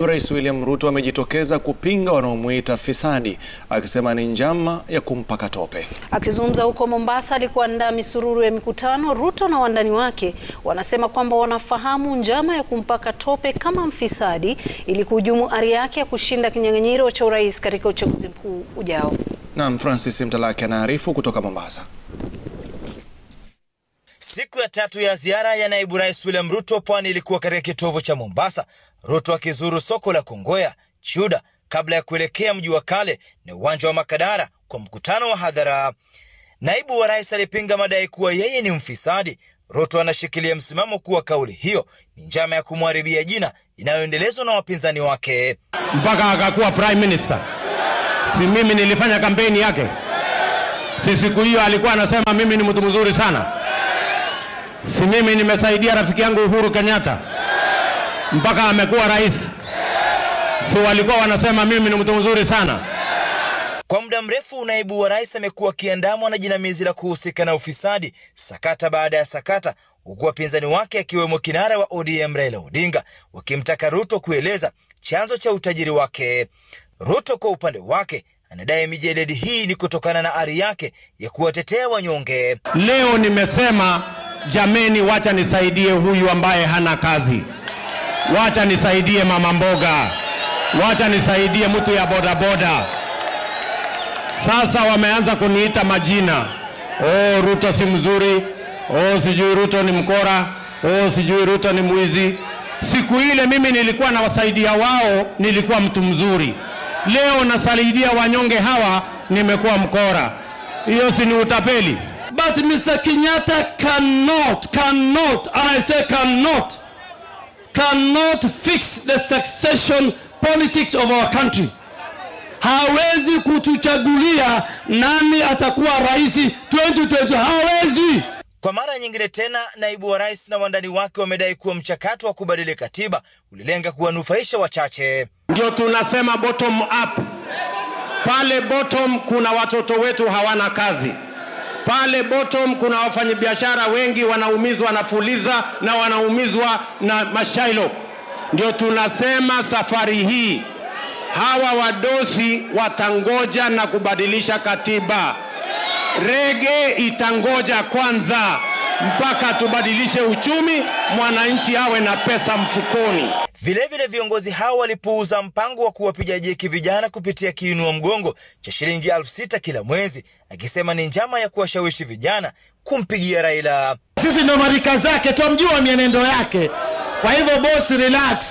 Rais William Ruto amejitokeza kupinga wanaomuita fisadi akisema ni njama ya kumpaka tope. Akizungumza huko Mombasa alikuandaa misururu ya mikutano, Ruto na wandani wake wanasema kwamba wanafahamu njama ya kumpaka tope kama mfisadi ili kuhujumu ari yake ya kushinda kinyang'anyiro cha urais katika uchaguzi mkuu ujao. Naam, Francis Mtalaki anaarifu kutoka Mombasa. Siku ya tatu ya ziara ya naibu rais William Ruto pwani ilikuwa katika kitovu cha Mombasa, Ruto akizuru soko la Kongoya, Chuda kabla ya kuelekea mji wa kale na uwanja wa Makadara kwa mkutano wa hadhara. Naibu wa rais alipinga madai kuwa yeye ni mfisadi. Ruto anashikilia msimamo kuwa kauli hiyo ni njama ya kumharibia jina inayoendelezwa na wapinzani wake. mpaka akakuwa prime minister. Si mimi nilifanya kampeni yake? Si siku hiyo alikuwa anasema mimi ni mtu mzuri sana? Si mimi nimesaidia rafiki yangu Uhuru Kenyatta mpaka amekuwa rais? Si walikuwa wanasema mimi ni mtu mzuri sana? Kwa muda mrefu naibu wa rais amekuwa akiandamwa na jinamizi la kuhusika na ufisadi, sakata baada ya sakata, huku wapinzani wake akiwemo kinara wa ODM Raila Odinga wakimtaka Ruto kueleza chanzo cha utajiri wake. Ruto kwa upande wake anadai mijeledi hii ni kutokana na ari yake ya kuwatetea wanyonge. Leo nimesema jameni, wacha nisaidie huyu ambaye hana kazi, wacha nisaidie mama mboga, wacha nisaidie mtu ya bodaboda. Sasa wameanza kuniita majina, oh, Ruto si mzuri, oh, sijui Ruto ni mkora, oh, sijui Ruto ni mwizi. Siku ile mimi nilikuwa nawasaidia wao, nilikuwa mtu mzuri. Leo nasaidia wanyonge hawa, nimekuwa mkora. Hiyo si ni utapeli? But Mr. Kenyatta cannot, cannot, and I say cannot, cannot fix the succession politics of our country. Hawezi kutuchagulia nani atakuwa rais 2020, hawezi. Kwa mara nyingine tena, naibu wa rais na wandani wake wamedai kuwa mchakato wa kubadili katiba ulilenga kuwanufaisha wachache. Ndio tunasema bottom up. Pale bottom kuna watoto wetu hawana kazi. Pale bottom kuna wafanyabiashara wengi wanaumizwa na Fuliza na wanaumizwa na Mashailok. Ndio tunasema safari hii hawa wadosi watangoja na kubadilisha katiba. Rege itangoja kwanza mpaka tubadilishe uchumi, mwananchi awe na pesa mfukoni. Vilevile viongozi hao walipuuza mpango wa kuwapiga jeki vijana kupitia kiinua mgongo cha shilingi elfu sita kila mwezi, akisema ni njama ya kuwashawishi vijana kumpigia Raila. Sisi ndo marika zake, twamjua mienendo yake. Kwa hivyo boss, relax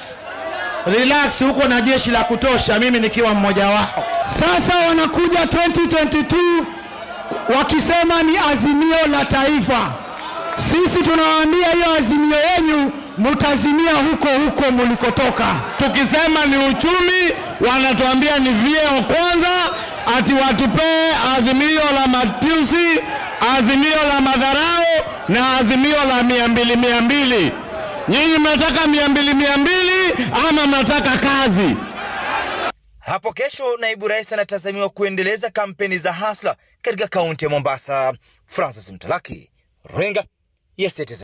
relax, huko na jeshi la kutosha, mimi nikiwa mmoja wao. Sasa wanakuja 2022 wakisema ni azimio la taifa. Sisi tunawaambia hiyo azimio yenu mutazimia huko huko mulikotoka. Tukisema ni uchumi, wanatuambia ni vyeo kwanza, ati watupee azimio la matusi, azimio la madharau na azimio la mia mbili mia mbili. Nyinyi mnataka mia mbili mia mbili ama mnataka kazi? Hapo kesho naibu rais anatazamiwa kuendeleza kampeni za hasla katika kaunti ya Mombasa. Francis Mtalaki, Runinga ya Citizen.